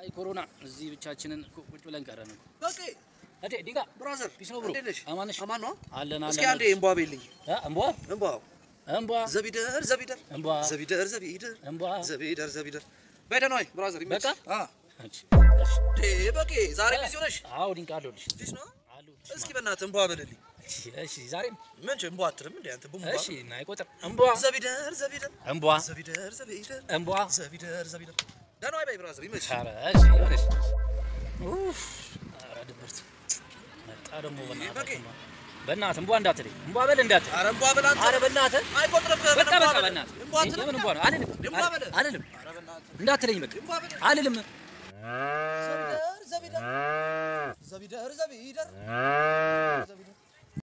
አይ ኮሮና እዚህ ብቻችንን ቁ- ቁጭ ብለን ቀረን እኮ። በቂ እዴ ዲጋ ብራዘር ፒስ ነው ብሮ። እንዴት ነሽ? አማን ነሽ? አማን ነው። አለን እስኪ አለን። አንዴ እምቧ ቤልኝ እ እምቧ እምቧ እምቧ ዘቢደር ዘቢደር እምቧ ዘቢደር ዘቢደር እምቧ ዘቢደር ዘቢደር በደህና ወይ ብራዘር ይመች በቃ? አ አንቺ ዴ በቂ ዛሬ ቢዚ ሆነሽ አዎ ዲንቃ አለሁልሽ ፊሽ ነው አለሁልሽ። እስኪ በእናትህ እምቧ በልልኝ እሺ እሺ ዛሬም ምን ጭ እምቧ አትልም እንዴ አንተ ቡምቧ እሺ እና አይቆጥር እምቧ ዘቢደር ዘቢደር እምቧ ዘቢደር ዘቢደር እምቧ ዘቢደር ዘቢደር ደህና ወይ በይ ብራዘር ይመች ኧረ እሺ ይሆነሽ ኡፍ ኧረ ድብርት መጣ ደግሞ በእናትህ በቂ። እምቧ በእናትህ እምቧ እንዳትለኝ እምቧ በል እንዳትለኝ ኧረ እምቧ በል አንተ ኧረ በእናትህ አይቆጥርብህም በቃ እምቧ በቃ በል። በእናትህ እምቧ አትልም የምን እምቧ ነው አልልም እምቧ በል። አልልም ኧረ በእናትህ እንዳትለኝ በቃ እምቧ በል። አልልም ዘቢደር ዘቢደር ዘቢደር ዘቢደር ዘቢደር